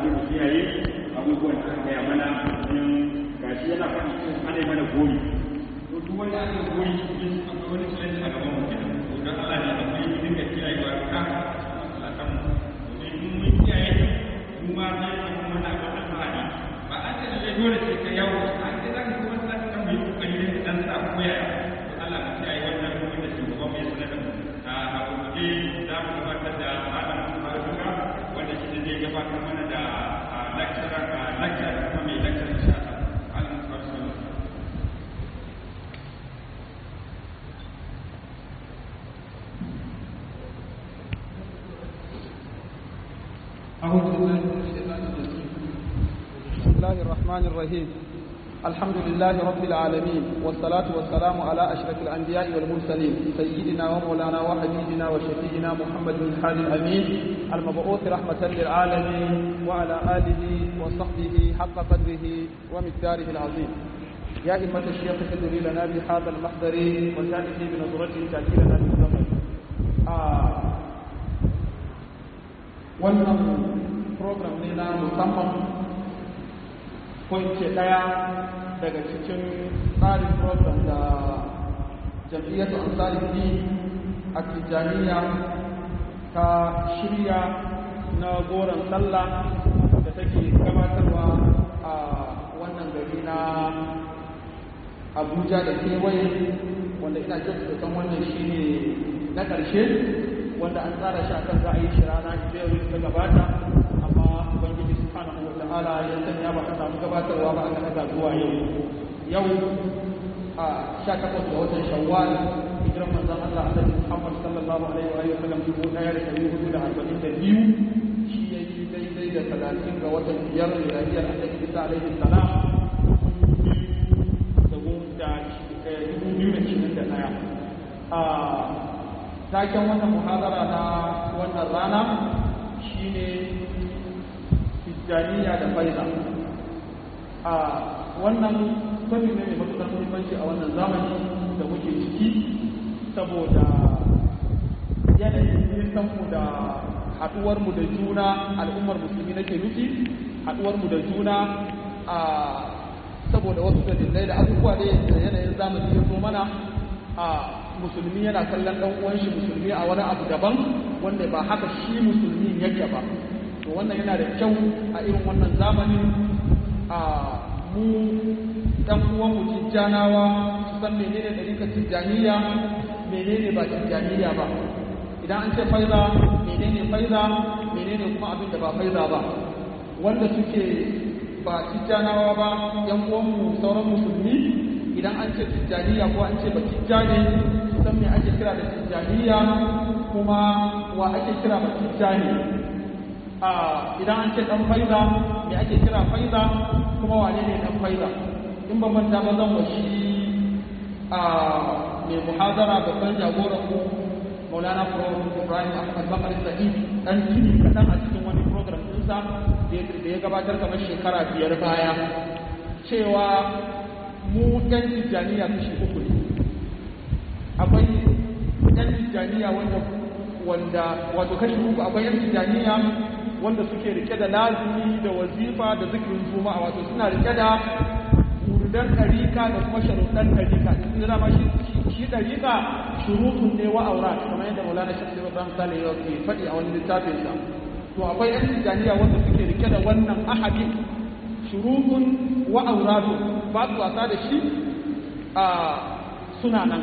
dai mu kiyaye abubuwan da aka gaya mana don gashi yana faɗi cewa ana mana gori to duk wanda aka gori cikin akwai wani challenge a gaban mu kenan to don Allah ne akwai mu dinga kiyayewa ka masalatan mu domin in mun kiyaye mu ma zai zama mana ga alfahari ba an ce lalle dole sai ka yawo an ce za ka kuma masalatan kan mu yi kokari ne dan sa koya to Allah mu kiyaye wannan wanda shugaban mu ya sanar da mu a gurguje za mu gabatar da malam Faruka wanda shi ne zai gabatar mana da lecturer lecturer kuma mai lecturer insha Allah malam Faruka أعوذ بالله من الشيطان الرجيم بسم الله الرحمن الرحيم الحمد لله رب العالمين والصلاة والسلام على أشرف الأنبياء والمرسلين سيدنا ومولانا وحبيبنا وشفيعنا محمد بن حال الأمين المبعوث رحمة للعالمين وعلى آله وصحبه حق قدره ومقداره العظيم يا إمة الشيخ تدري لنا بهذا المحضر وتأتي بنظرته تأتي لنا بالزمن آه wannan program ne na musamman ko ce ɗaya daga cikin tsarin program da jam'iyyar ansari din a tijjaniya ta shirya na goron sallah da take gabatarwa a wannan gari na abuja da kewaye wanda ina jin san wannan shine na ƙarshe wanda an tsara shi akan za a yi shi rana da yau ta gabata amma ubangiji subhanahu wa ta'ala ya sanya ba a samu gabatarwa ba aka daga zuwa yau yau a 18 ga watan shawwal hijiran manzon Allah annabi Muhammad sallallahu alaihi wa sallam dubu ɗaya da ɗari hudu da arba'in da biyu shi ya yi daidai da talatin ga watan biyar miladiyar annabi Isa alaihi salam da dubu biyu da ishirin da ɗaya taken wannan muhadara na wannan rana shine tijjaniya da faiza a wannan tafi ne mai matuƙar muhimmanci a wannan zamani da muke ciki saboda yanayin nisanmu da haɗuwarmu da juna al'ummar musulmi nake nufi haɗuwarmu da juna a saboda wasu dalilai da abubuwa da yanayin zamani ya zo mana a musulmi yana kallon ɗan uwan shi musulmi a wani abu daban wanda ba haka shi musulmi yake ba to wannan yana da kyau a irin wannan zamanin a mu ɗan uwan mu tijjanawa su san menene ɗarikar tijjaniya menene ba tijjaniya ba idan an ce faiza menene faiza menene kuma abin da ba faiza ba wanda suke ba tijjanawa ba yan uwanmu sauran musulmi idan an ce tijjaniya ko an ce ba tijjani san me ake kira da tijjaniya kuma wa ake kira ba tijjani a idan an ce dan faiza me ake kira faiza kuma wane ne dan faiza in ban manta ba zan washi a mai muhazara babban jagoran mu Maulana Prof Ibrahim Ahmad Bakar Sa'id dan tuni kaɗan a cikin wani program ɗinsa da ya gabatar kamar shekara biyar baya cewa mu ɗan tijjaniya kashi uku ne akwai ɗan tijjaniya wanda wanda wato kashi uku akwai ɗan tijjaniya wanda suke rike da lazimi da wazifa da zikirin juma'a wato suna rike da wurdan ɗarika da kuma sharuɗan ɗarika in da ma shi ɗarika shurutun ne wa aura kamar yadda maulana shafi ibrahim salih ya ke faɗi a wani littafinsa to akwai ɗan tijjaniya wanda suke rike da wannan ahadin shurutun wa auratu ba su wasa da shi a suna nan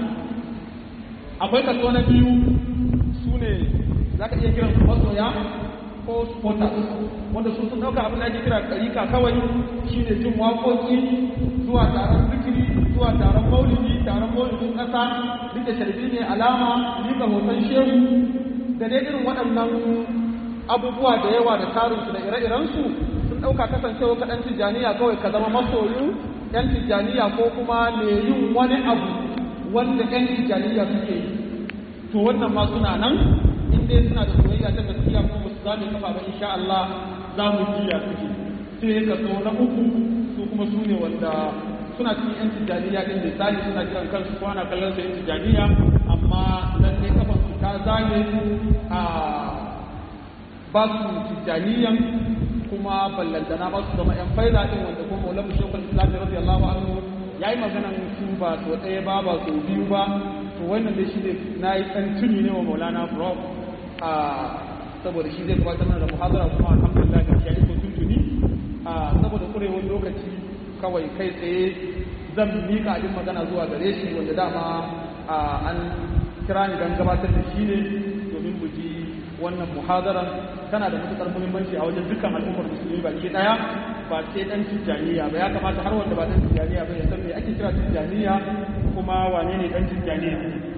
akwai kaso na biyu su ne za ka iya kiran su masoya ko supporters wanda su sun ɗauka abin da ake kira ɗarika kawai shi ne jin waƙoƙi zuwa taron zikiri zuwa taron maulidi taron maulidin ƙasa rike sharbi ne alama rika hoton shehu da dai irin waɗannan abubuwa da yawa da tarinsu da ire-irensu sun ɗauka kasancewa kaɗan tijjaniya kawai ka zama masoyin ‘yan tijjaniya ko kuma mai yin wani abu wanda ‘yan tijjaniya suke yi to wannan ma suna nan in dai suna da soyayya ta gaskiya ko ba su za mu kafa ba insha Allah za mu jiya suke sai ka so na uku su kuma su ne wanda suna cikin ‘yan tijjaniya ɗin misali suna kiran kansu ko ana kallon su ‘yan tijjaniya amma lallai kafan su ta zage a ba su tijjaniyan kuma ballantana ba su zama yan faida din wanda kuma maulana shekul islam radiyallahu anhu yayi maganan su ba so ɗaya ba ba so biyu ba to wannan dai shi ne na yi ɗan tuni ne wa maulana prof a saboda shi zai gabatar mana da muhadara kuma alhamdulillah ga shi ya iso tuntuni a saboda kurewar lokaci kawai kai tsaye zan mika abin magana zuwa gare shi wanda dama an kira ni don gabatar da shi ne domin mu ji wannan muhadaran tana da matukar muhimmanci a wajen dukkan al'ummar musulmi baki daya ba sai dan tijjaniya ba ya kamata har wanda ba dan tijjaniya ba ya san me ake kira tijjaniya kuma wane ne dan tijjaniya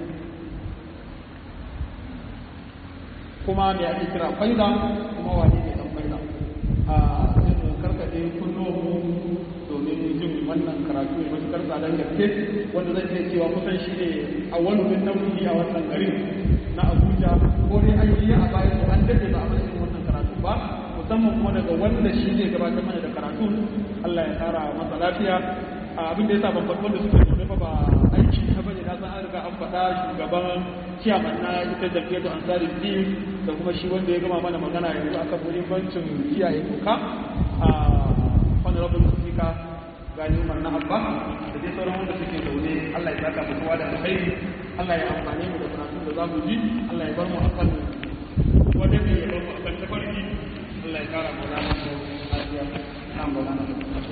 kuma me ake kira faida kuma wane ne dan faida a sai mu karkade kunnuwanmu domin jin wannan karatu mai matukar tsadan gaske wanda zai iya cewa kusan shi ne a wani min nauyi a wannan garin na abuja ko dai an yi a bayan an daɗe ba a matsayin wannan karatu ba musamman kuma daga wanda shi zai gabatar mana da karatu allah ya kara masa lafiya abin da ya sa babban wanda suke zaune fa ba aiki na bane na san an riga an faɗa shugaban ciyaman na ita jam'iyyar ansari din da kuma shi wanda ya gama mana magana yanzu akan muhimmancin kiyaye doka a honorable speaker gani umar na abba da dai sauran wanda suke zaune Allah ya saka mutuwa da alkhairi Allah ya amfane mu da karatun da zamu ji Allah ya bar mu akan wanda ne ya bar mu akan tafarki Allah ya kara mana mu lafiya nan ba nan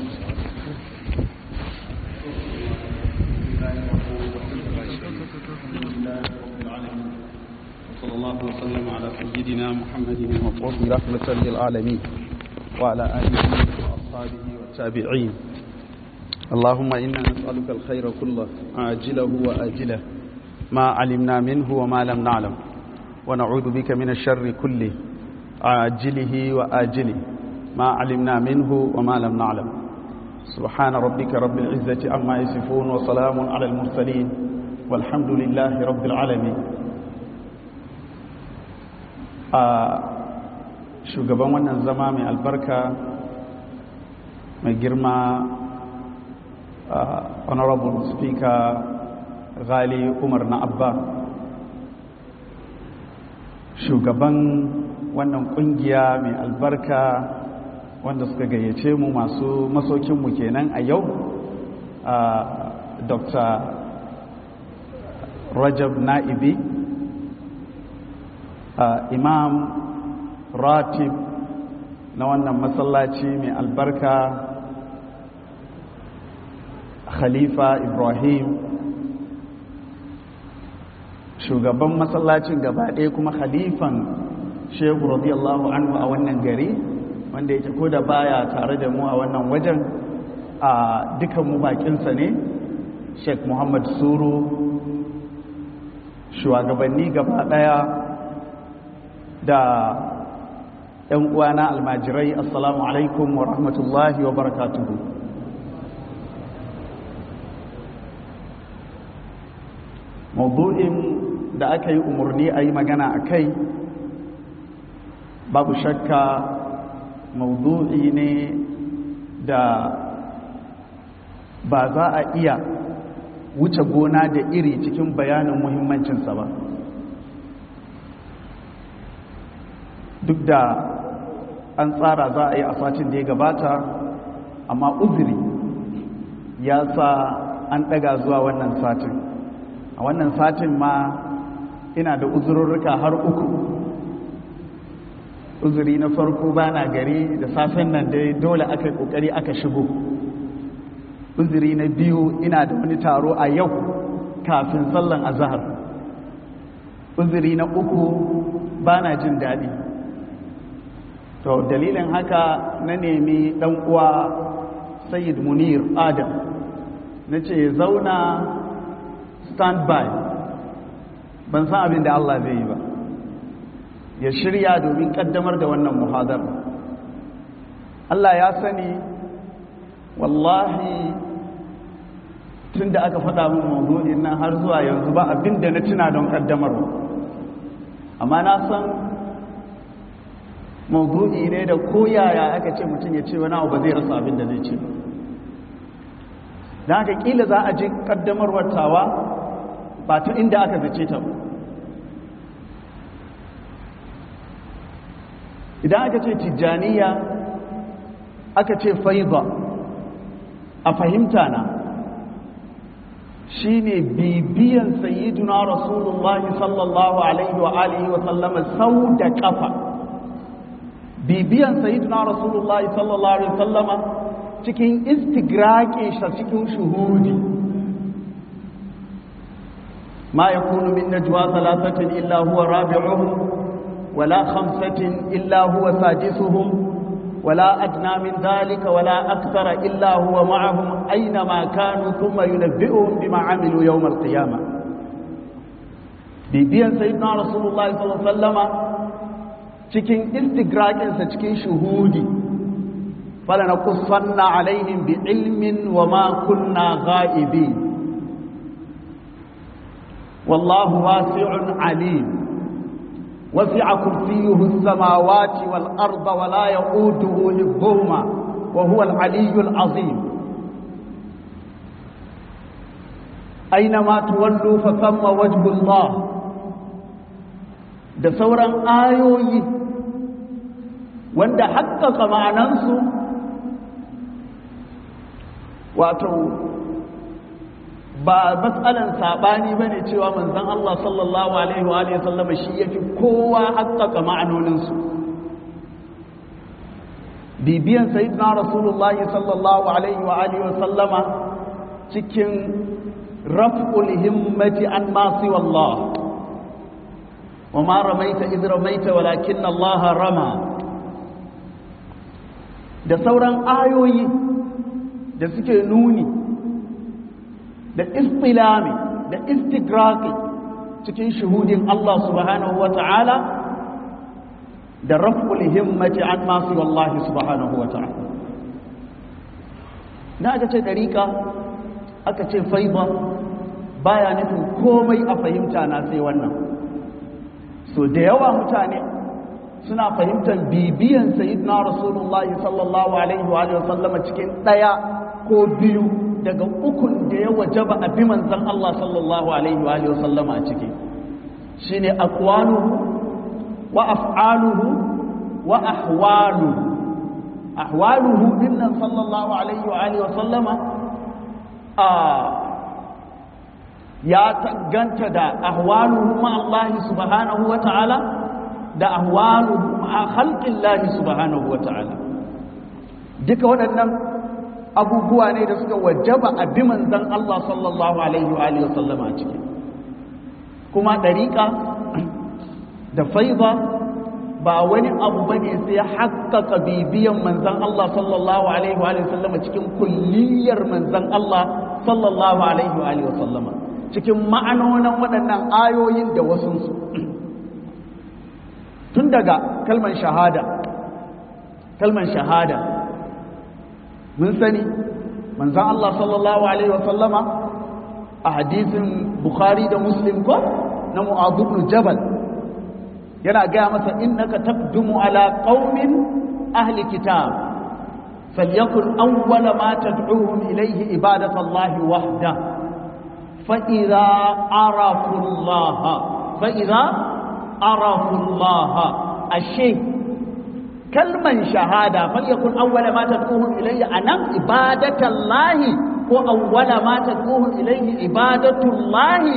وصلى الله وسلم على سيدنا محمد المبعوث رحمة للعالمين وعلى آله وأصحابه والتابعين اللهم إنا نسألك الخير كله عاجله وآجله ما علمنا منه وما لم نعلم ونعوذ بك من الشر كله عاجله وآجله ما علمنا منه وما لم نعلم سبحان ربك رب العزة عما يصفون وسلام على المرسلين والحمد لله رب العالمين shugaban wannan zama mai albarka mai girma Uh, honorable speaker ghali umar na abba shugaban wannan kungiya mai albarka wanda suka gayyace mu masu masokinmu kenan a yau uh, dr rajab na'ibi uh, imam ratib na wannan masallaci mai albarka khalifa ibrahim shugaban masallacin gaba ɗaya kuma khalifan shehu radiyallahu anhu a wannan gari wanda yake ko da baya tare da mu a wannan wajen a dukan mu bakinsa ne sheikh muhammad suru shugabanni gaba ɗaya da ‘yan uwana almajirai assalamu alaikum wa rahmatullahi wa barakatuhu maudu'in da aka yi umarni a yi magana a kai babu shakka maudu'i ne da ba za a iya wuce gona da iri cikin bayanin muhimmancinsa ba duk da an tsara za a yi a satin da ya gabata amma uzuri ya sa an ɗaga zuwa wannan satin a wannan satin ma ina da uzururruka har uku uzuri na farko bana gari da safen nan dai dole aka yi kokari aka shigo uzuri na biyu ina da wani taro a yau kafin sallan azahar uzuri na uku bana jin daɗi to dalilin haka na nemi ɗan uwa sayyid munir adam na ce zauna stand by ban san abin da Allah zai yi ba ya shirya domin kaddamar da wannan muhadar Allah ya sani wallahi tun da aka faɗa min mawdu'in nan har zuwa yanzu ba abin da na tuna don kaddamarwa amma na san mawdu'i ne da koyaya aka ce mutum ya ce wani abu ba zai rasa abin da zai ce ba da haka kila za a ji kaddamarwar tawa ba ta inda aka zace ta idan aka ce tijjaniya aka ce faiza a fahimta na shine bibiyan sayyiduna rasulullahi sallallahu alaihi wa alihi wa sallama sau da kafa bibiyan sayyiduna rasulullahi sallallahu alaihi wa sallama cikin istigraqi shi cikin shuhudi ma yakunu min najwa thalathatin illa huwa rabi'uhum wala khamsatin illa huwa sadisuhum ولا أدنى من ذلك ولا أكثر إلا هو معهم أينما كانوا ثم ينبئهم بما عملوا يوم القيامة bibiyan sayyidina rasulullahi sallallahu alaihi wasallama cikin istigrakinsa cikin shuhudi fala na kusanna alaihim bi ilmin wa ma kunna ghaibi wallahu wasi'un alim وسع كرسيه السماوات والأرض ولا يؤوده حفظهما وهو العلي العظيم أينما تولوا فثم وجه الله da sauran ayoyi wanda haƙƙaƙa ma'anansu wato ba matsalan saɓani ba ne cewa manzan Allah sallallahu Alaihi wa sallama shi ya fi kowa haƙaƙa ma'anoninsu bibiyan sayidina rasulullahi sallallahu Alaihi wa sallama cikin raf'ul himmati an masu wallah wa ma ramaita idh ramaita walakin Allah rama da sauran ayoyi da suke nuni da istilami da istigraqi cikin shuhudin Allah subhanahu wa ta'ala da raf'ul himmati an masu wallahi subhanahu wa ta'ala na aka ce dariƙa aka ce faiba baya nufin komai a fahimta na sai wannan so da yawa mutane suna fahimtar bibiyan sayyidina rasulullahi sallallahu alaihi wa sallama cikin ɗaya ko biyu daga ukun da ya wajaba a bi manzan Allah sallallahu alaihi wa sallama a ciki shine aqwaluhu wa af'aluhu wa ahwaluhu ahwaluhu dinnan sallallahu alaihi wa sallama a ya taganta da ahwaluhu ma Allah subhanahu wa ta'ala da ahwaluhu ma khalqillahi subhanahu wa ta'ala duka waɗannan abubuwa ne da suka wajaba a bi manzan Allah sallallahu alaihi wa sallama a ciki kuma ɗariƙa da faiza ba wani abu ba ne sai haƙƙaƙa bibiyan manzan Allah sallallahu alaihi wa sallama cikin kulliyar manzan Allah sallallahu alaihi wa sallama cikin ma'anonin waɗannan ayoyin da wasunsu tun daga kalman shahada kalman shahada mun sani manzan Allah sallallahu Alaihi wasallama a hadisin Bukhari da Muslim ko na mu'adubnu jabal yana gaya masa innaka taqdumu ala qaumin ahli kitab falyakun awwala ma tad'uhum ilayhi ibadatu Allah wahda fa idza arafu Allah fa idza arafu Allah ashe kalman shahada falyakun awwala ma tad'uhum ilayya anan ibadatallahi ko awwala ma tad'uhum ilayhi ibadatullahi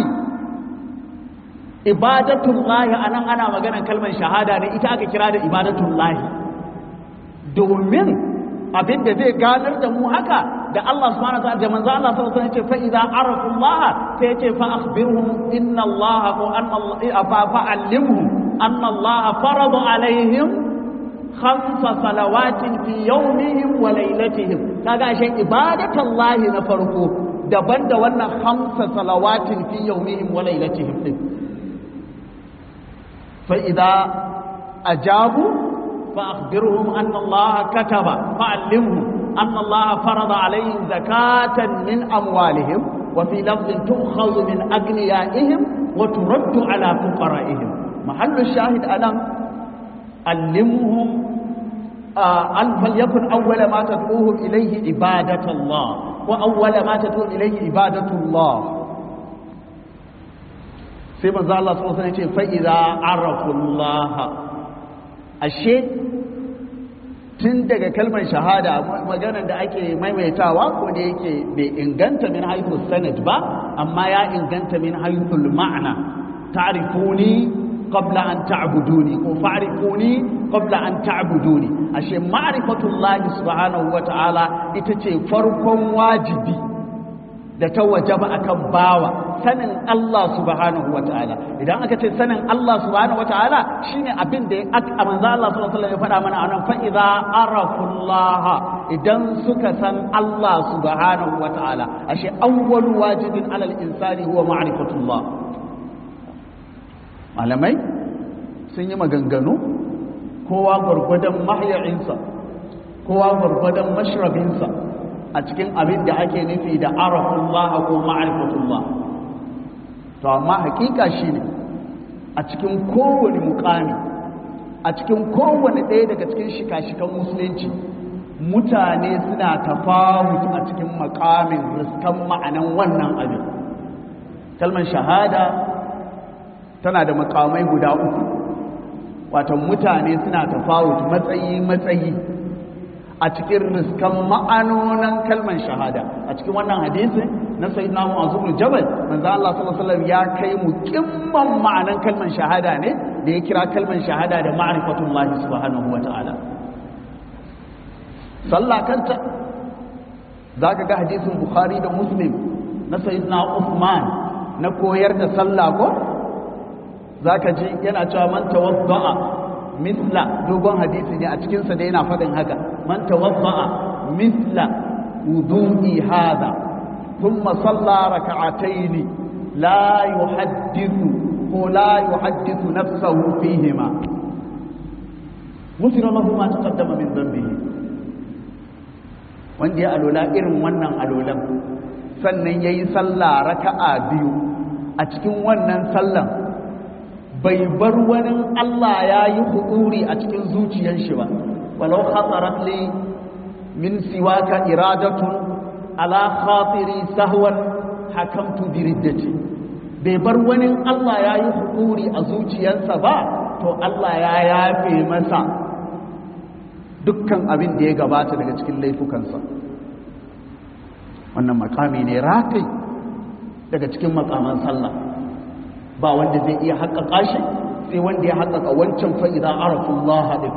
ibadatullahi anan ana maganar kalman shahada ne ita aka kira da ibadatullahi domin abinda zai ganar da mu haka da Allah subhanahu wa ta'ala da manzo Allah sallallahu alaihi wasallam ya ce fa idza arafu Allah sai ya ce fa akhbirhum inna Allah ko anna Allah fa fa'allimhum anna Allah farada alaihim khamsa salawatin fi yawmihim wa laylatihim kaga shi ibadatullahi na farko daban da wannan khamsa salawatin fi yawmihim wa laylatihim din fa idza ajabu fa akhbirhum anna allaha kataba fa'allimhum anna allaha farada alayhim zakatan min amwalihim wa fi lafdhin tu'khadhu min aghniyaihim wa turaddu ala fuqaraihim mahallu shahid alam علمهم أن فليكن أول ما تدعوهم إليه عبادة الله وأول ما تدعوهم إليه عبادة الله sai manzo Allah sallallahu alaihi wasallam ce fa idza arafu Allah ashe tun daga kalmar shahada maganar da ake maimaitawa ko da yake bai inganta min haithul sanad ba amma ya inganta min haithul ma'ana ta'rifuni qabla an ta'buduni ko fa'rifuni qabla an ta'buduni ashe ma'rifatullahi subhanahu wata'ala ita ce farkon wajibi da ta wajaba akan bawa sanin Allah subhanahu wata'ala idan aka ce sanin Allah subhanahu wata'ala shine abin da aka manzo Allah sallallahu alaihi wasallam ya faɗa mana anan fa idza arafullah idan suka san Allah subhanahu wata'ala ashe awwalu wajibin alal insani huwa ma'rifatullah malamai sun yi maganganu kowa gwargwadon mahya'insa kowa gwargwadon mashrabinsa a cikin abin da ake nufi da arafullah ko ma'rifatullah to amma hakika shine a cikin kowane mukami a cikin kowane ɗaya daga cikin shika-shikan musulunci mutane suna tafawut a cikin makamin riskan ma'anan wannan abin kalmar shahada tana da makamai guda uku watan mutane suna tafawut matsayi-matsayi a cikin riskan ma'anonan kalmar shahada a cikin wannan hadisi na sayyidina Mu'adh bin Jabal manzo Allah sallallahu alaihi wasallam ya kai mu kimman ma'anan kalmar shahada ne da ya kira kalmar shahada da ma'rifatullahi subhanahu wata'ala sallah kanta zaka ga hadisin Bukhari da Muslim na sayyidina Uthman na koyar da sallah ko zaka ji yana cewa man tawadda'a misla dogon hadisi ne a cikinsa da yana faɗin haka man tawadda'a misla wudu'i hada thumma salla rak'atayn la yuhaddithu ko la yuhaddithu nafsahu fihima ghufira lahu ma taqaddama min dhanbihi wanda ya alola irin wannan alolan sannan yayi sallah raka'a biyu a cikin wannan sallan bai bar wani Allah ya yi hukuri a cikin zuciyar shi ba walau khatarat li min siwaka iradatun ala khatiri sahwan hakamtu bi riddati bai bar wani Allah ya yi hukuri a zuciyarsa ba to Allah ya yafe masa dukkan abin da ya gabata daga cikin laifukansa wannan makami ne rakai daga cikin makaman sallah ba wanda zai iya haƙaƙa shi sai wanda ya haƙaƙa wancan fa'iza arafin lahadin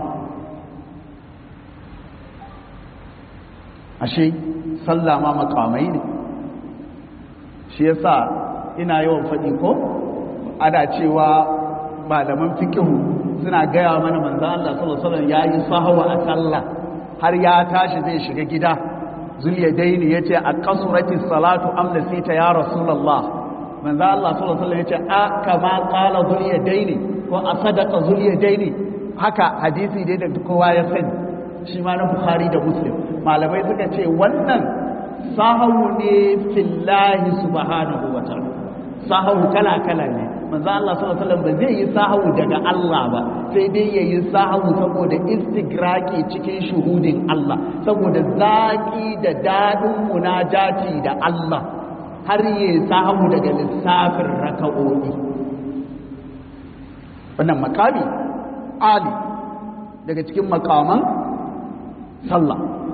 ashe sallah ma makamai ne shi yasa ina yawan faɗi ko ana cewa malaman fikihu suna gaya mana manzo Allah sallallahu alaihi wasallam yayi sahawa a sallah har ya tashi zai shiga gida zuliyadaini yace a qasurati salatu am nasita ya rasulullah manzo Allah sallallahu alaihi wasallam yace a kama qala zuliyadaini ko a sadaqa zuliyadaini haka hadisi dai da kowa ya sani shi ma na Bukhari da Muslim malamai suka ce wannan sahawu ne fillahi subhanahu wa ta'ala sahawu kala kala ne manzo Allah sallallahu alaihi wasallam ba zai yi sahawu daga Allah ba sai dai yayi sahawu saboda istigraki cikin shuhudin Allah saboda zaki da dadin munajati da Allah har yi sahawu daga lissafin raka'o'i wannan makami ali daga cikin makaman sallah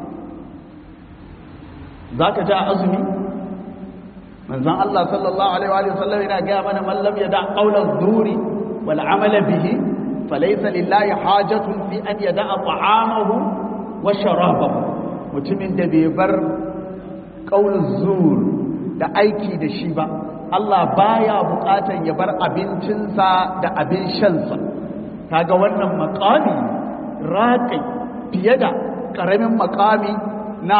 za ka ja azumi manzan Allah sallallahu Alaihi wasallam yana gaya mana mallam ya da ƙaunar zuri wal amala bihi falaisa lillahi hajatun fi an yada a ta'amahu wa sharabahu mutumin da bai bar ƙaunar zur da aiki da shi ba Allah baya buƙatan ya bar abincinsa da abin shansa kaga wannan makami raƙai fiye da ƙaramin makami na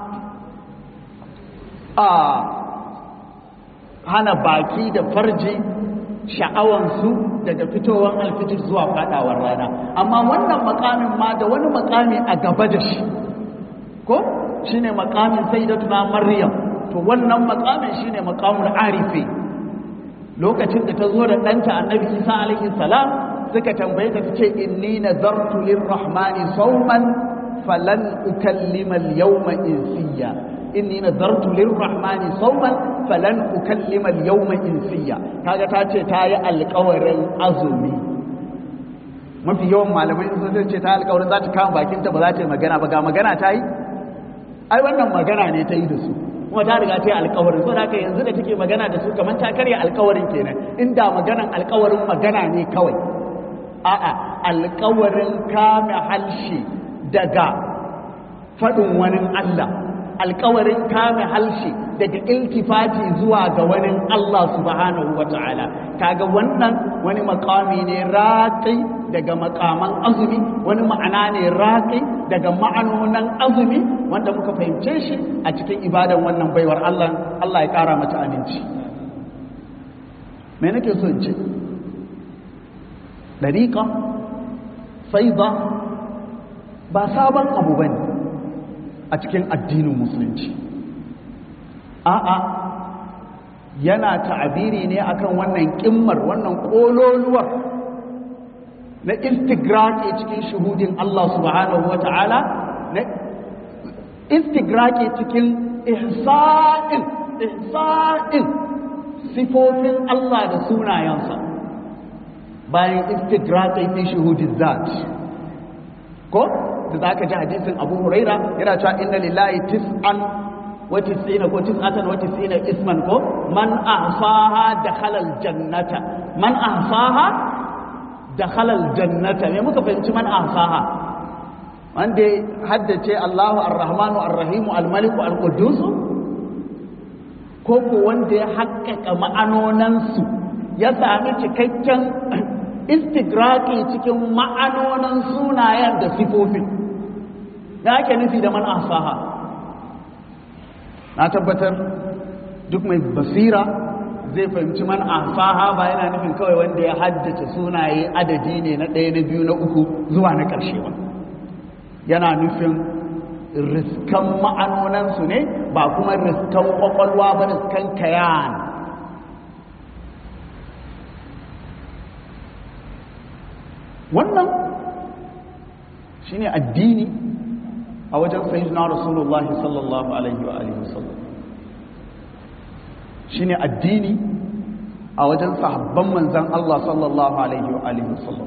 a hana baki da farji sha'awansu daga fitowar alfitir zuwa fadawar rana amma wannan makamin ma da wani makami a gaba da shi ko shine makamin sayyidatuna maryam to wannan makamin shine makamul arifi lokacin da ta zo da ɗanta annabi isa alaihi salam suka tambaye ta tace inni nadartu lirrahmani sawman falan ukallima al-yawma insiya inni nadartu lirrahmani sawman falan ukallima al-yawma insiya kaga ta ce ta yi alƙawarin azumi mafi yawan malamai sun ce ta alƙawarin za ta kama bakinta ba za ta yi magana ba ga magana ta yi ai wannan magana ne ta yi da su kuma ta riga ta yi alƙawarin so da haka yanzu da take magana da su kamar ta karya alƙawarin kenan inda maganan alƙawarin magana ne kawai a'a alƙawarin kame halshe daga faɗin wani Allah alƙawarin kame halshe daga iltifati zuwa ga wani Allah subhanahu wa ta'ala kaga wannan wani makami ne raƙi daga makaman azumi wani ma'ana ne raƙi daga ma'anonan azumi wanda muka fahimce shi a cikin ibadan wannan baiwar Allah Allah ya ƙara mata aminci me nake so in ce dariƙa faida ba sabon abu bane a cikin addinin musulunci a'a yana ta'abiri ne akan wannan kimmar wannan kololuwar na istigraki cikin shuhudin Allah subhanahu wa ta'ala na istigraki cikin ihsa'in ihsa'in sifofin Allah da sunayensa bayan istigraki fi shuhudin zat ko da za ka ji hadisin abu huraira yana cewa inna lillahi tis'an wa tis'ina ko tis'atan wa tis'ina isman ko man ahsaha dakhala aljannata man ahsaha dakhala aljannata me muka fahimci man ahsaha wanda haddace Allahu ar-Rahmanu ar-Rahim al-Malik al-Quddus ko ko wanda ya haƙƙaƙa ma'anonansu ya sami cikakken istigraki cikin ma'anonin sunayen da sifofin da ake nufi da man asaha na tabbatar duk mai basira zai fahimci man asaha ba yana nufin kawai wanda ya haddace sunaye adadi ne na ɗaya na biyu na uku zuwa na ƙarshe ba yana nufin riskan ma'anonansu ne ba kuma riskan ƙwaƙwalwa ba riskan kayan wannan shine addini a wajen sayyidina rasulullah sallallahu alaihi wa alihi wasallam shine addini a wajen sahabban manzon Allah sallallahu alaihi wa alihi wasallam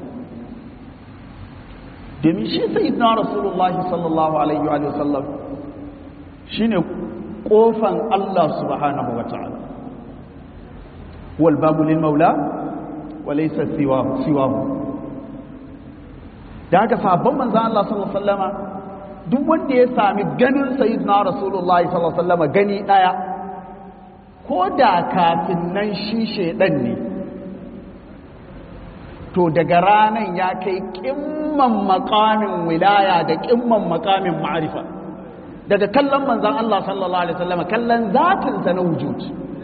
domin shi sayyidina rasulullah sallallahu alaihi wa alihi wasallam shine kofan Allah subhanahu wa ta'ala wal babu lil maula wa laysa siwahu siwahu da haka sabon manzan Allah sallallahu Alaihi wasallama duk wanda ya sami ganin sayyidina Rasulullah sallallahu Alaihi wasallama gani ɗaya ko da kafin nan shi shaidan ne to daga ranan ya kai kimman makamin wilaya da kimman makamin ma'arifa daga kallon manzan Allah sallallahu Alaihi wasallama kallon zatinsa na wujud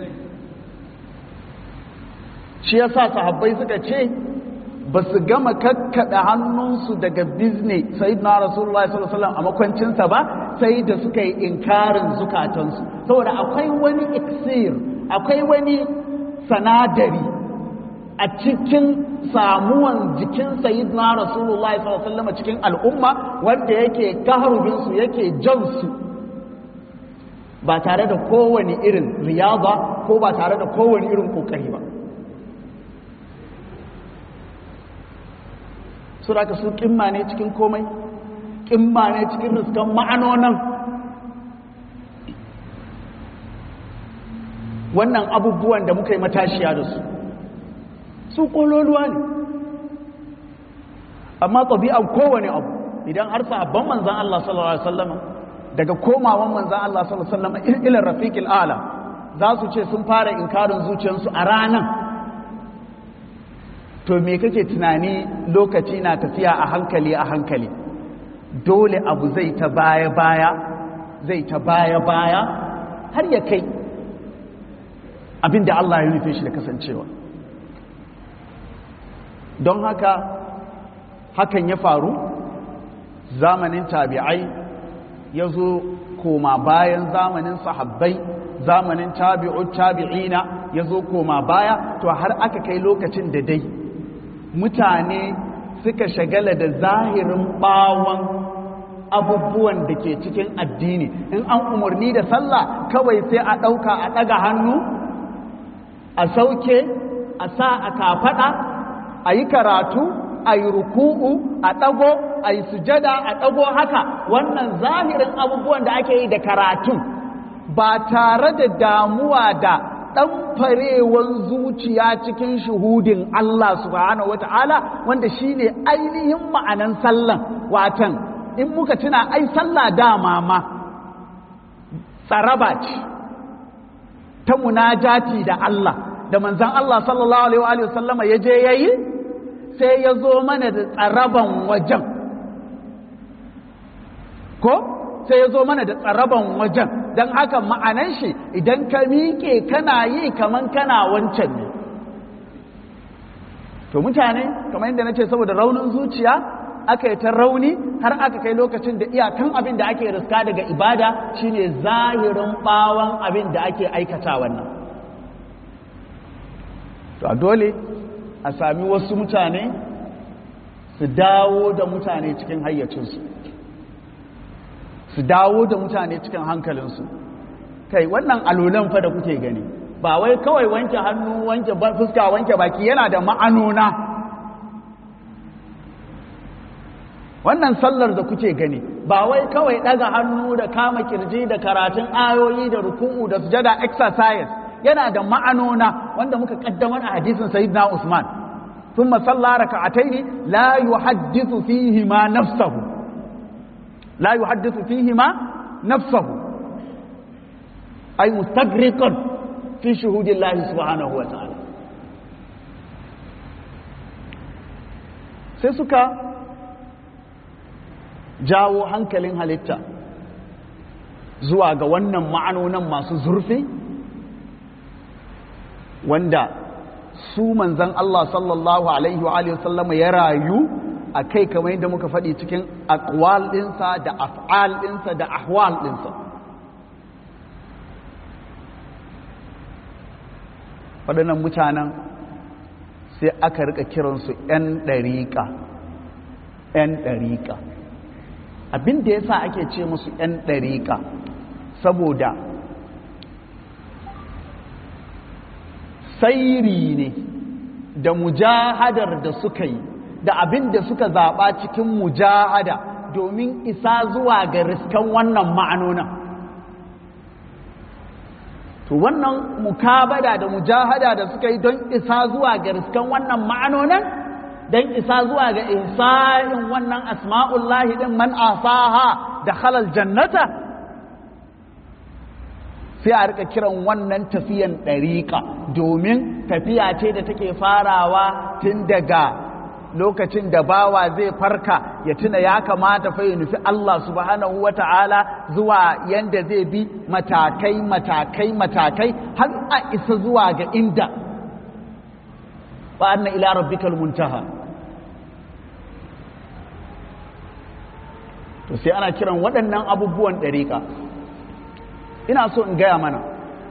shi yasa sahabbai suka ce ba su gama kakkaɗa hannunsu daga bizne sai na rasulullah sallallahu a makwancinsa ba sai da suka yi inkarin zukatansu saboda akwai wani iksir akwai wani sanadari a cikin samuwan jikin sayyidina rasulullah sallallahu cikin al'umma wanda yake kaharubinsu yake jansu ba tare da kowane irin riyaba ko ba tare da kowane irin kokari ba su da su kimma ne cikin komai kimma ne cikin riskan ma'anonan wannan abubuwan da muka yi matashiya da su su kololuwa ne amma ɗabi'an kowane abu idan har sahabban manzan Allah sallallahu Alaihi wasallama daga komawan manzan Allah sallallahu Alaihi wasallama ilar rafiƙil ala za su ce sun fara inkarin zuciyarsu a ranar to me kake tunani lokaci na tafiya a hankali a hankali dole abu zai ta baya baya zai ta baya baya har ya kai abinda Allah ya nufe shi da kasancewa don haka hakan ya faru zamanin tabi'ai ya zo koma bayan zamanin sahabbai zamanin tabi'ut tabi'ina ya zo koma baya to har aka kai lokacin da dai mutane suka shagala da zahirin bawon abubuwan da ke cikin addini in an umarni da sallah kawai sai a ɗauka a ɗaga hannu a sauke a sa a kafaɗa a yi karatu a yi ruku'u a ɗago a yi sujada a ɗago haka wannan zahirin abubuwan da ake yi da karatun ba tare da damuwa da ɗanfarewan zuciya cikin shuhudin Allah subhanahu wata'ala wanda shine ainihin ma'anan sallan watan in muka tuna ai sallah dama ma tsaraba ce ta munajati da Allah da manzan Allah sallallahu alaihi wa sallama ya je yayi sai ya zo mana da tsaraban wajen ko sai ya zo mana da tsaraban wajen don haka ma'anan shi idan ka miƙe kana yi kaman kana wancan ne to mutane kamar yadda na ce saboda raunin zuciya aka yi ta rauni har aka kai lokacin da iyakan abin da ake riska daga ibada shine zahirin bawan abin da ake aikata wannan to a dole a sami wasu mutane su dawo da mutane cikin hayyacinsu su dawo da mutane cikin hankalinsu kai wannan alolan fa da kuke gani ba wai kawai wanke hannu wanke fuska wanke baki yana da ma'anona wannan sallar da kuke gani ba wai kawai daga hannu da kama kirji da karatun ayoyi da ruku'u da sujada exercise yana da ma'anona wanda muka kaddamar a hadisin sayyidina Usman thumma salla raka'ataini la yuhaddithu fihi ma nafsuhu la yuhaddithu fihi ma nafsuhu ay mustagriqan fi shuhudillahi subhanahu wa ta'ala sai suka jawo hankalin halitta zuwa ga wannan ma'anonan masu zurfi wanda su manzan Allah sallallahu alaihi wa alihi sallama ya rayu a kai kamar yadda muka faɗi cikin akwal ɗinsa da af'al ɗinsa da ahwal ɗinsa waɗannan mutanen sai aka rika kiransu 'yan ɗariƙa 'yan ɗariƙa abin da ya sa ake ce musu 'yan ɗariƙa saboda sairi ne da mujahadar da suka yi da abin da suka zaɓa cikin mujahada domin isa zuwa ga riskan wannan ma'anonan to wannan mukabada da mujahada da suka yi don isa zuwa ga riskan wannan ma'anonan don isa zuwa ga ihsa'in wannan asma'ullahi din man asaha da halal jannata sai a rika kiran wannan tafiyan ɗariƙa domin tafiya ce da take farawa tun daga lokacin da bawa zai farka ya tuna ya kamata fa ya nufi Allah subhanahu wa ta'ala zuwa yanda zai bi matakai matakai matakai har a isa zuwa ga inda wa anna ila rabbikal muntaha to sai ana kiran waɗannan abubuwan ɗariƙa ina so in gaya mana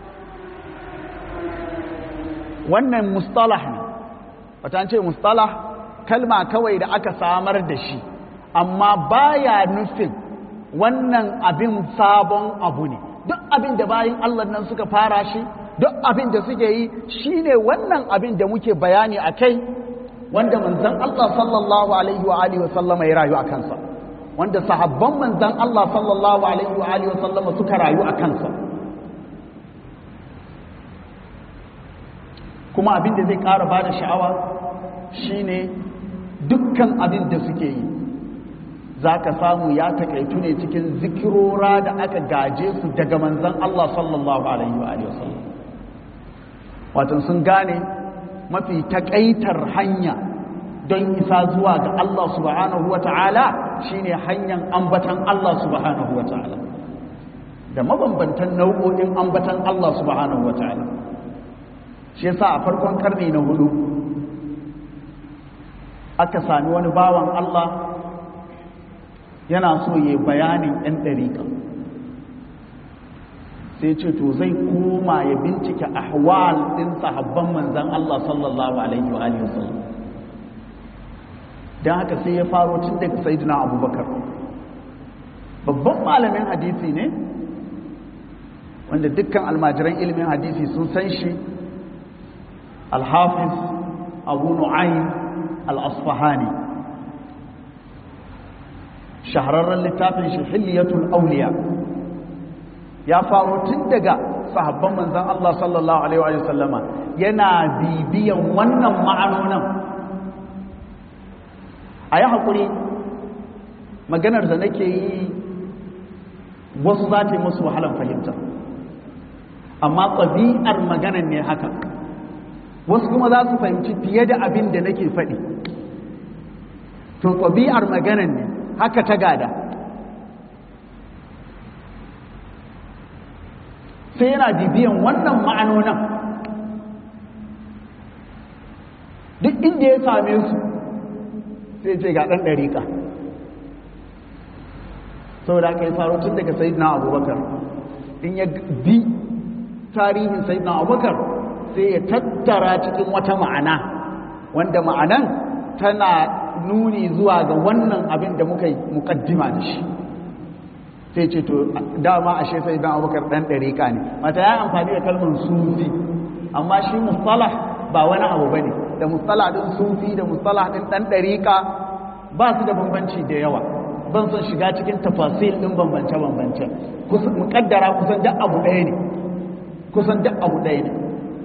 wannan mustalah ne wata ce mustalah kalma kawai da aka samar da shi amma baya nufin wannan abin sabon abu ne duk abin da bayan Allah nan suka fara shi duk abin da suke yi shine wannan abin da muke bayani a kai wanda manzon Allah sallallahu alaihi wa alihi wa sallama ya rayu a kansa wanda sahabban manzan Allah sallallahu alaihi wa alihi wasallama suka rayu a kansa kuma abin da zai ƙara ba da sha'awa shine dukkan abin da suke yi za ka samu ya takaitu ne cikin zikirora da aka gaje su daga manzan Allah sallallahu alaihi wa alihi wasallam wato sun gane mafi takaitar hanya don isa zuwa ga Allah subhanahu wa ta'ala shine hanyar ambatan Allah subhanahu wa ta'ala da mabambantan nau'o'in ambatan Allah subhanahu wa ta'ala shi yasa a farkon karni na hudu aka sami wani bawan Allah yana so ya bayanin 'yan ɗariƙa sai ce to zai koma ya bincike ahwal ɗin sahabban manzan Allah sallallahu alaihi wa alihi wasallam don haka sai ya faro tun daga sayidina abubakar babban malamin hadisi ne wanda dukkan almajiran ilimin hadisi sun san shi alhafiz abu nu'ayn al-asfahani shahararren littafin shi hilliyatul auliya ya faro tun daga sahabban manzan Allah sallallahu alaihi wa sallama yana bibiyan wannan ma'anonin a yi haƙuri maganar da nake yi wasu za ta yi musu wahalar fahimta amma ɗabi'ar maganar ne haka wasu kuma za su fahimci fiye da abin da nake faɗi to ɗabi'ar maganar ne haka ta gada sai yana bibiyan wannan ma'anonin duk inda ya same su sai ce ga ɗan ɗariƙa saboda aka yi faru tun daga sayidina abubakar in ya bi tarihin sayidina abubakar sai ya tattara cikin wata ma'ana wanda ma'anan tana nuni zuwa ga wannan abin da muka yi mukaddima da shi sai ce to dama ashe sai dan abubakar dan dariƙa ne mata ya amfani da kalmar sufi amma shi mustalah ba wani abu bane da mustalah din sufi da mustalah din dan dariƙa ba su da bambanci da yawa ban son shiga cikin tafasil din bambance bambance kusan mukaddara kusan duk abu ɗaya ne kusan duk abu ɗaya ne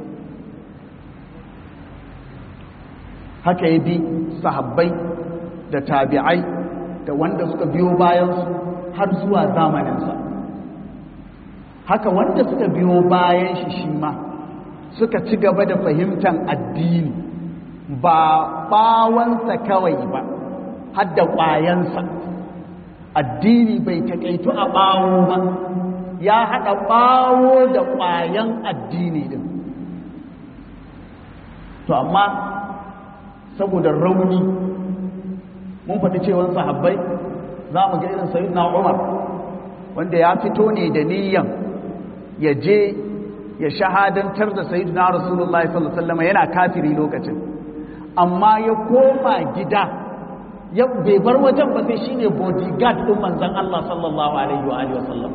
haka ya bi sahabbai da tabi'ai da wanda suka biyo bayansu har zuwa zamaninsa haka wanda suka biyo bayan shi shi ma suka ci gaba da fahimtar addini ba bawansa kawai ba har da ƙwayansa addini bai taƙaitu a ɓawo ba ya haɗa ɓawo da ƙwayan addini din to amma saboda rauni mun faɗi cewa sahabbai za mu ga irin sayyidina Umar wanda ya fito ne da niyyan ya je ya shahadantar da sayyidina Rasulullahi sallallahu alaihi wasallam yana kafiri lokacin amma ya koma gida ya bai bar wajen ba sai shine bodyguard din manzon Allah sallallahu alaihi wa alihi wasallam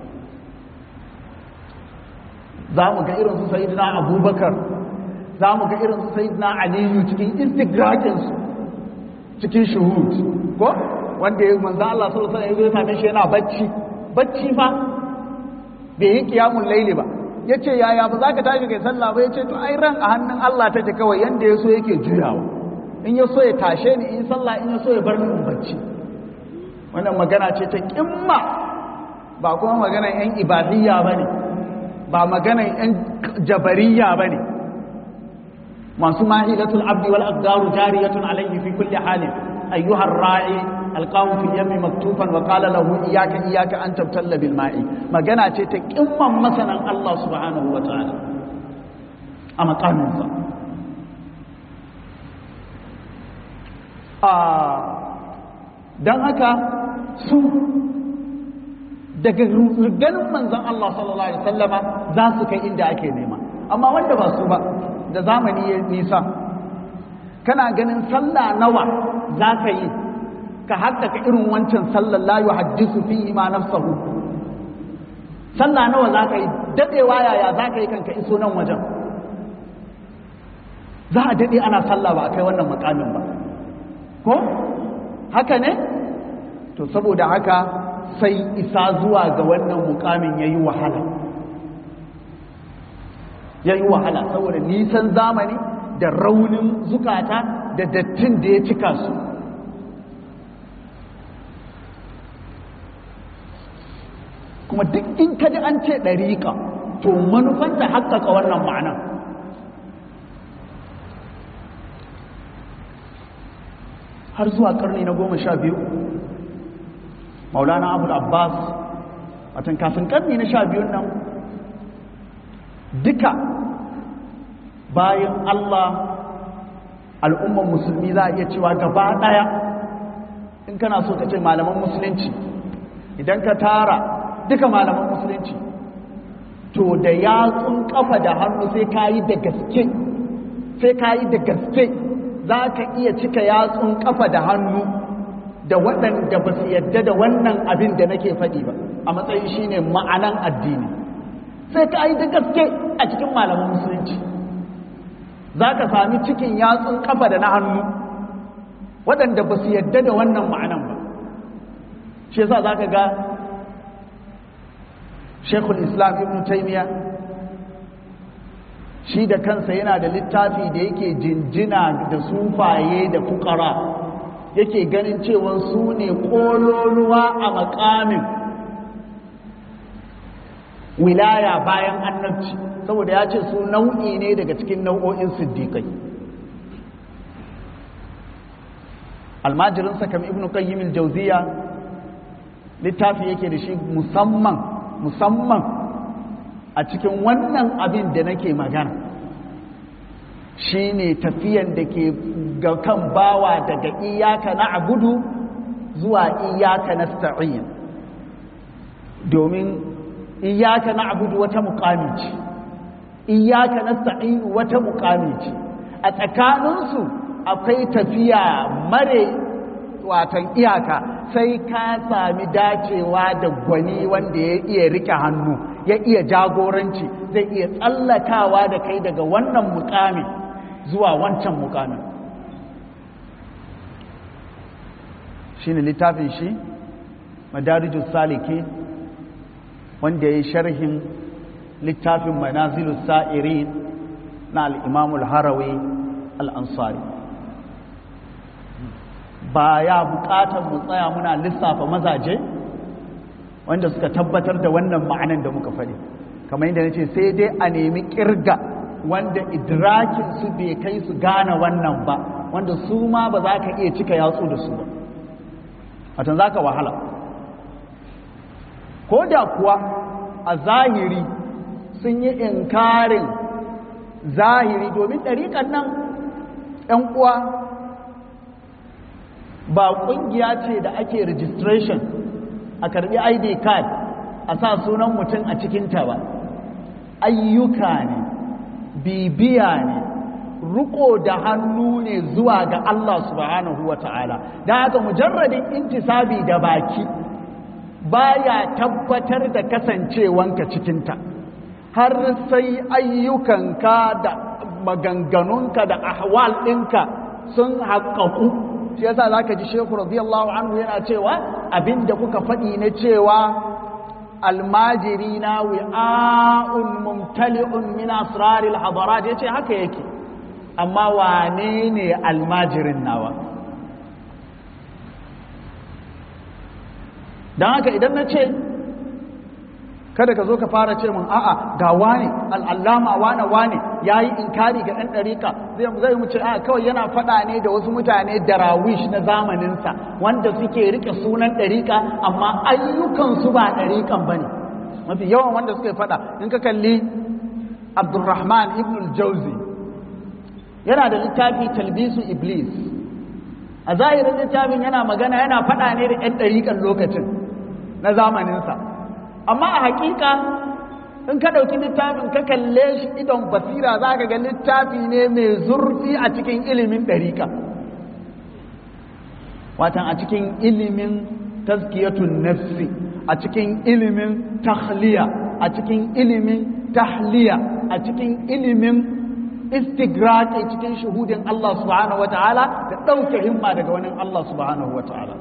za mu ga irin su sayyidina Abubakar za mu ga irin su sayyidina Aliyu cikin istigrakin su cikin shuhud ko wanda ya manzo Allah sallallahu alaihi wasallam ya same shi yana bacci bacci fa bai yi qiyamul layli ba yace yaya ba za ka tashi kai sallah ba yace to ai ran a hannun Allah take kawai yanda yaso yake juyawa in ya so ya tashe ni in sallah in ya so ya bar ni in bacci wannan magana ce ta kimma ba kuma maganar yan ibadiyya bane ba maganar yan jabariya bane masu mahilatul abdi wal aqdaru jariyatun alayhi fi kulli halin أيها الراعي ألقاه في اليم مكتوفا وقال له إياك إياك أن تبتل بالماء ما جنا تكما مثلا الله سبحانه وتعالى أما قانون آه dan haka su daga ganin manzon Allah sallallahu alaihi wasallama za su kai inda ake nema amma wanda ba su ba da zamani ya nisa kana ganin sallah nawa za ka yi ka haddaka irin wancan sallar la yuhaddisu fihi ma nafsahu sallah nawa za ka yi dadewa yaya za ka yi kanka iso nan wajen za a dade ana sallah ba a kai wannan makamin ba ko haka ne to saboda haka sai isa zuwa ga wannan mukamin yayi wahala yayi wahala saboda nisan zamani da raunin zukata da dattin da ya cika su kuma duk in kaji an ce ɗariƙa to manufanta haƙƙaƙa wannan ma'ana har zuwa ƙarni na goma sha biyu maulana abu abbas watan kafin ƙarni na sha biyun nan duka bayan allah al'ummar musulmi za a iya cewa gaba ɗaya in kana so ka ce malaman musulunci idan ka tara duka malaman musulunci to da yatsun kafa da hannu sai ka yi da gaske sai ka yi da gaske za ka iya cika yatsun kafa da hannu da waɗanda ba su yadda da wannan abin da nake faɗi ba a matsayin shine ma'anan addini sai ka yi da gaske a cikin malaman musulunci za ka sami cikin yatsun kafa da na hannu waɗanda ba su yadda da wannan ma'anan ba shi yasa za ka ga shekul islam ibn taimiya shi da kansa yana da littafi da yake jinjina da sufaye da fukara yake ganin cewa su ne ƙololuwa a makamin wilaya bayan annabci saboda ya ce su nau'i ne daga cikin nau'o'in siddiƙai almajirinsa kam ibn qayyim al-jawziya littafi yake da shi musamman musamman a cikin wannan abin da nake magana shine tafiyan da ke ga kan bawa daga iyaka na abudu zuwa iyaka na sta'in domin iyaka na abudu wata mukami ce iyaka na sta'in wata mukami ce a tsakaninsu akwai tafiya mare watan iyaka sai ka sami dacewa da gwani wanda ya iya rike hannu ya iya jagoranci zai iya tsallakawa da kai daga wannan mukami zuwa wancan mukamin shi ne littafin shi madarijus saliki wanda ya yi sharhin littafin manazilus sa'irin na al'imamul harawi al'ansari ba ya bukatar mu tsaya muna lissafa mazaje wanda suka tabbatar da wannan ma'anan da muka faɗi kamar yadda nace sai dai a nemi kirga wanda idrakin su bai kai su gane wannan ba wanda su ma ba za ka iya cika yatsu da su ba watan za ka wahala ko da kuwa a zahiri sun yi inkarin zahiri domin ɗariƙan nan ‘yan uwa ba ƙungiya ce da ake registration a karbi id card a sa sunan mutum a cikinta ba ayyuka ne bibiya ne riko da hannu ne zuwa ga Allah subhanahu wa ta'ala da haka mujarradin intisabi da baki baya tabbatar da kasancewanka cikinta har sai ayyukanka da maganganunka da ahwal ɗinka sun haƙaƙu shi yasa zaka ji Sheikh radiyallahu anhu yana cewa abinda kuka faɗi na cewa almajirina wi'a'un mumtali'un min asraril hadarat yace haka yake amma wane ne almajirin nawa dan haka idan na ce kada ka zo ka fara ce mun a'a ga wane al'allama wane wane ya yi inkari ga ɗan ɗarika zai mu ce a kawai yana faɗa ne da wasu mutane darawish na zamaninsa wanda suke rike sunan ɗarika amma ayyukansu ba ɗarikan ba ne mafi yawan wanda suka faɗa in ka kalli abdulrahman ibn al-jauzi yana da littafi talbisu iblis a zahirin littafin yana magana yana faɗa ne da 'yan ɗarikan lokacin na zamaninsa amma a hakika in ka ɗauki littafin ka kalle shi idon basira za ka ga littafi ne mai zurfi a cikin ilimin ɗarika watan a cikin ilimin taskiyatun nafsi a cikin ilimin tahliya a cikin ilimin tahliya a cikin ilimin istigraqi cikin shuhudin Allah subhanahu wataala da ɗauke himma daga wani Allah subhanahu wataala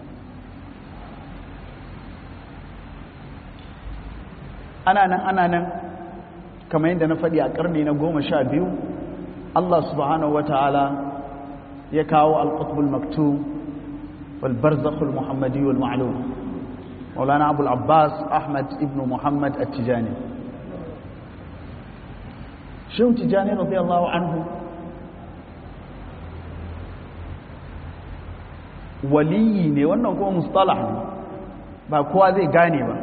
ana nan ana nan kamar yadda na faɗi a ƙarni na goma sha biyu Allah subhanahu wa ta'ala ya kawo al-qutbul maktum wal barzakhul muhammadi wal ma'lum maulana abul abbas ahmad ibn muhammad at-tijani shehu tijani radiyallahu anhu waliyi ne wannan kuma mustalah ne ba kowa zai gane ba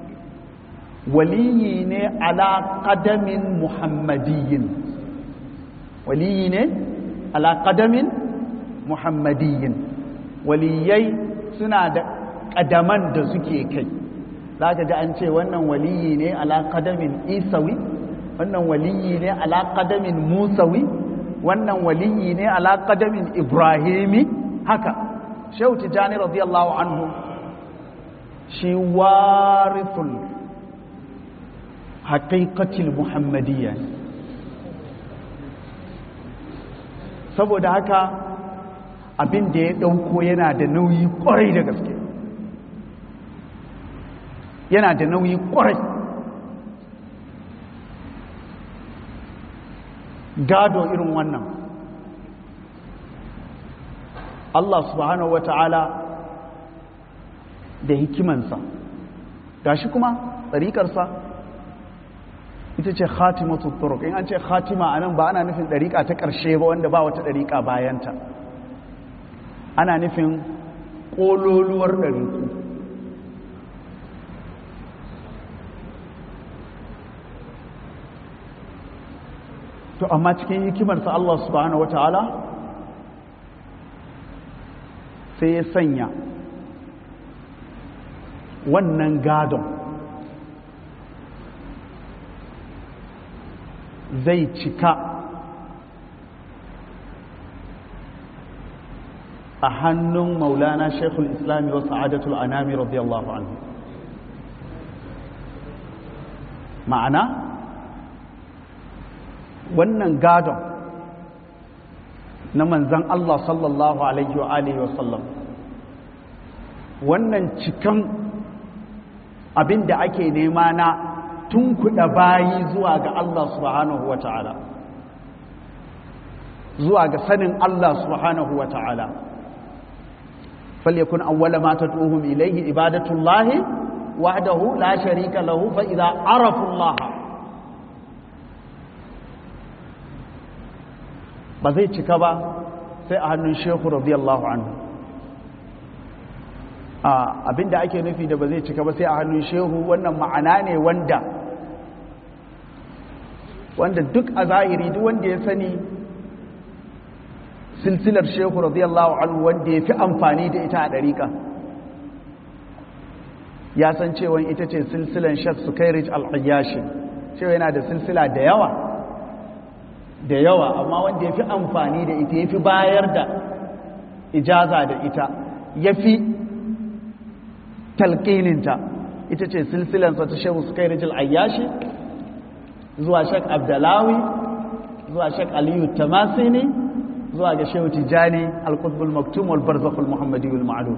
waliyi ne ala qadamin muhammadiyin waliyi ne ala qadamin muhammadiyin waliyai suna da kadaman da suke kai zaka ji an ce wannan waliyi ne ala qadamin isawi wannan waliyi ne ala qadamin musawi wannan waliyi ne ala qadamin ibrahimi haka shehu tijani radiyallahu anhu shi warithul haƙiƙacin muhammadiyya saboda haka abin da ya ɗauko yana da nauyi ƙwarai da gaske yana da nauyi ƙwarai gado irin wannan Allah subhanahu wata'ala da hikimansa gashi kuma tsarikarsa ita ce khatimatu turuq in an ce khatima anan ba ana nufin dariƙa ta ƙarshe ba wanda ba wata dariƙa bayanta ana nufin ƙololuwar ɗariƙu to amma cikin hikimarsa Allah subhanahu wata'ala sai ya sanya wannan gadon zai cika a hannun maulana shekul islami wa sa'adatul anami radiyallahu anhu ma'ana wannan gadon na manzan Allah sallallahu alaihi wa alihi wasallam wannan cikan abin da ake nema na tunkuɗa bayi zuwa ga Allah subhanahu wa ta'ala zuwa ga sanin Allah subhanahu wa ta'ala falyakun awwala ma tad'uhum ilayhi ibadatullahi wahdahu la sharika lahu fa idza arafu Allah ba zai cika ba sai a hannun shehu radiyallahu anhu abinda ake nufi da ba zai cika ba sai a hannun shehu wannan ma'ana ne wanda wanda duk a zahiri duk wanda ya sani silsilar shehu radiyallahu anhu wanda ya fi amfani da ita a ɗariƙa ya san cewa ita ce silsilan shek sukairij al-ayyashi cewa yana da silsila da yawa da yawa amma wanda ya fi amfani da ita ya fi bayar da ijaza da ita ya fi talƙininta ita ce silsilansa ta shehu sukairij al-ayyashi zuwa shek abdalawi zuwa shek aliyu tamasini zuwa ga shehu tijjani al-qutbul maktum wal barzakhul muhammadi wal ma'lum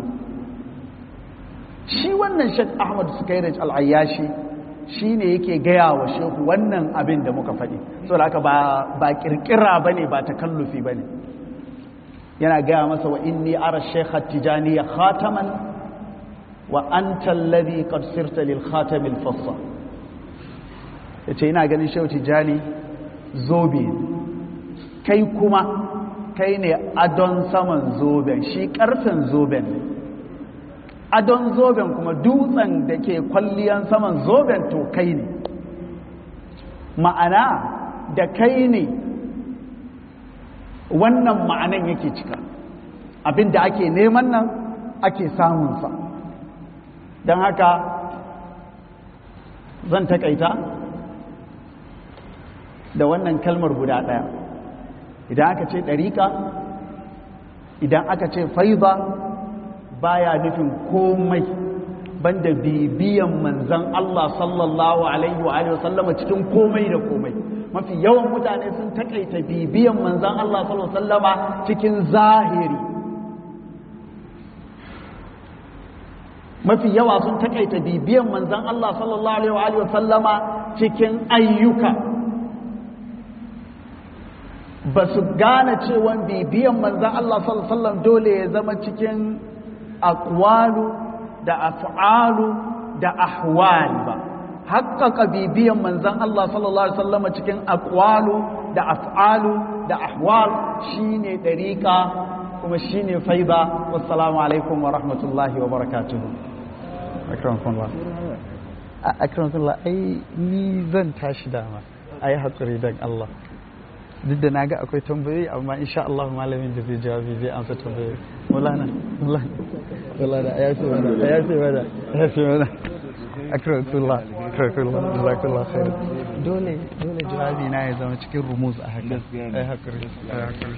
shi wannan shek ahmad sukairaj al-ayyashi shine yake gaya wa shehu wannan abin da muka faɗi saboda haka ba ba kirkira bane ba takallufi bane yana gaya masa wa inni ara shaykh at-tijani khataman wa anta alladhi qad sirta lil khatam al-fassa yace ina ganin shehu tijani zobe kai kuma kai ne adon saman zoben shi karfin zoben ne adon zoben kuma dutsen da ke kwalliyan saman zoben to kai ne ma'ana da kai ne wannan ma'anan yake cika abinda ake neman nan ake samunsa don haka zan takaita da wannan kalmar guda ɗaya idan aka ce ɗariƙa idan aka ce faiza baya nufin komai banda bibiyan manzan Allah sallallahu alaihi wa alihi wasallama cikin komai da komai mafi yawan mutane sun takaita bibiyan manzan Allah sallallahu alaihi wasallama cikin zahiri mafi yawa sun takaita bibiyan manzan Allah sallallahu alaihi wa alihi wasallama cikin ayyuka ba su gane cewa bibiyan manzan Allah sallallahu alaihi wasallam dole ya zama cikin aqwalu da af'alu da ahwal ba haƙƙaƙa bibiyan manzan Allah sallallahu alaihi wasallam cikin aqwalu da af'alu da ahwal shine dariqa kuma shine faida wassalamu alaikum wa rahmatullahi wa barakatuh akramakumullah akramakumullah ai ni zan tashi dama ai hakuri dan Allah duk da na ga akwai tambayoyi amma insha Allah malamin da zai jawabi zai amsa tambayoyi mulana mulana mulana ya fi mana ya fi mana ya fi mana akramatullah akramatullah jazakallah khair dole dole jawabi na ya zama cikin rumuz a haka ai hakuri ai hakuri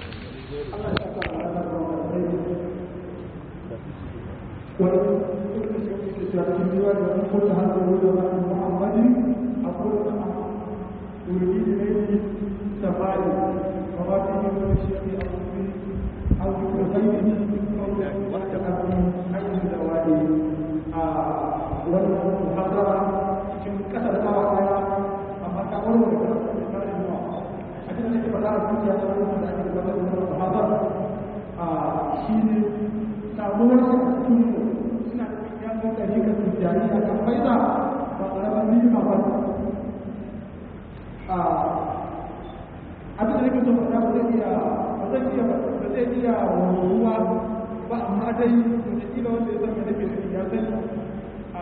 يريد إليه التفاعل وما فيه من الشيء أو أو ذكر abin da nake so faɗa ba zai iya ba zai iya ba zai iya ruwa ba amma dai da kila wanda ya san me nake nufi ya sani a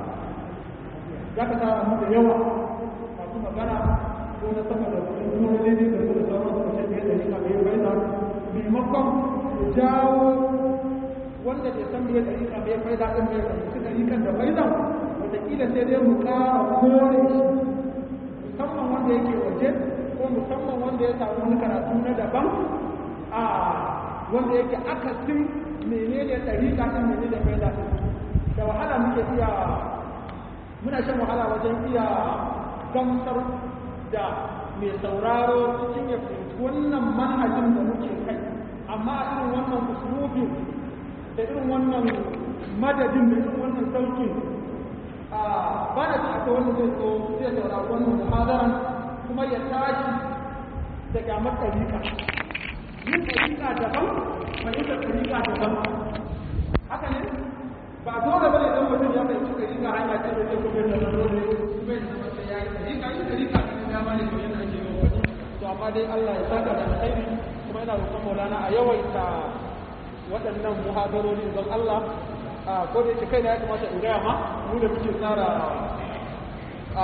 za ka tara mu da yawa masu magana ko na sama da kuma kuma daidai da su da sauran su ce da yana mai bayyana maimakon ya jawo wanda bai san me da rika mai faida din mai fahimci da rikan da faida wataƙila sai dai mu ƙara kore shi musamman wanda yake waje ko musamman wanda ya samu wani karatu na daban a wanda yake akasin menene ɗariƙa ɗin menene faida ɗin da wahala muke iya muna shan wahala wajen iya gamsar da mai sauraro cikin ya fahimci wannan manhajin da muke kai amma a irin wannan uslubin da irin wannan madadin da irin wannan saukin ba da ta wanda zai so zai saurari wannan muhadaran kuma ya tashi daga matsarika yin ɗarika daban fahimtar ɗarika daban haka ne ba dole bane dan mutum ya fahimci ɗarika hanya ce da zai kuma da dole kuma ya zama sai ya yi ɗarika yin ɗarika ne dama ne kamar yadda ake yi wani to amma dai Allah ya saka da alkhairi kuma ina roƙon Maulana a yawaita waɗannan muhadarori don Allah a ko da yake kai na ya kamata in gaya ma mu da muke tsara a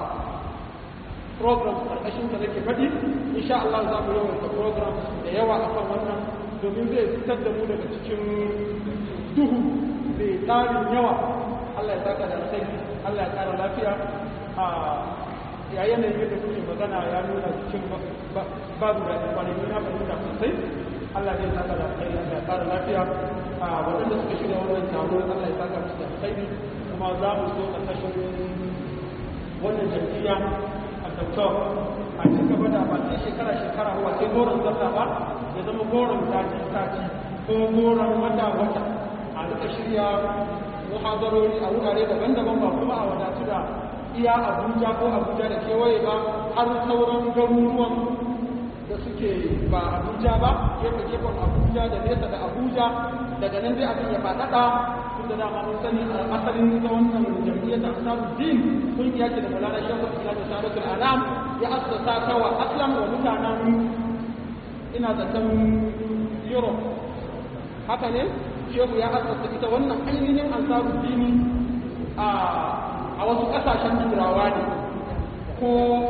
program karkashin da nake faɗi insha Allah za mu yawaita program da yawa akan wannan domin zai fitar da mu daga cikin duhu mai tsarin yawa Allah ya saka da alkhairi Allah ya ƙara lafiya a ya yanayin yadda kuke magana ya nuna cikin babu da kwanaki na fahimta sosai Allah zai saka da alkhairi Allah ya ƙara lafiya a waɗanda suka shirya wannan taro Allah ya saka musu da alkhairi kuma za mu so ƙarƙashin wannan jam'iyya a doktor a ci gaba da ba sai shekara shekara ba sai goron sallah ba ya zama goron sati sati ko goron wata wata a duka shirya muhadarori a wurare daban-daban ba kuma a wadatu da iya abuja ko abuja da kewaye ba har sauran garuruwan da suke ba abuja ba gefe gefen abuja da nesa da abuja daga nan dai abin ya faɗaɗa tun da dama mun sani a asalin ita wannan jam'iyyar da asabu din kungiya ce da mulana shekul islam saratul alam ya assasa ta wa aslam wa mutanen ina zaton europe haka ne shehu ya assasa ita wannan ainihin ansaru dini a a wasu ƙasashen turawa ne ko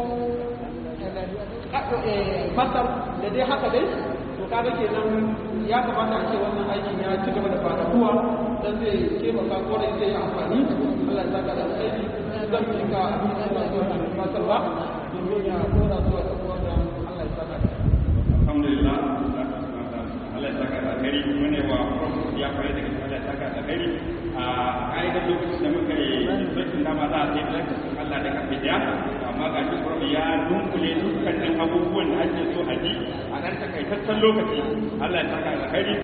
masar da dai haka dai to kaga kenan ya kamata a ce wannan aikin ya ci gaba da faɗaɗuwa dan zai taimaka kwarai zai yi amfani Allah ya saka da alkhairi zan yi ka abin da Allah zuwa da masarwa domin ya dora zuwa da kuma da Allah ya saka da alhamdulillah Allah ya saka da alkhairi kuma ne wa ya fara daga Allah ya saka da alkhairi a ka'idar lokacin da muka yi sakin dama za a sai lakacin Allah da kafa daya amma ga shi kuma ya dunkule dukkanin abubuwan da ake so a ji a ɗan takaitaccen lokaci Allah ya saka da alkhairi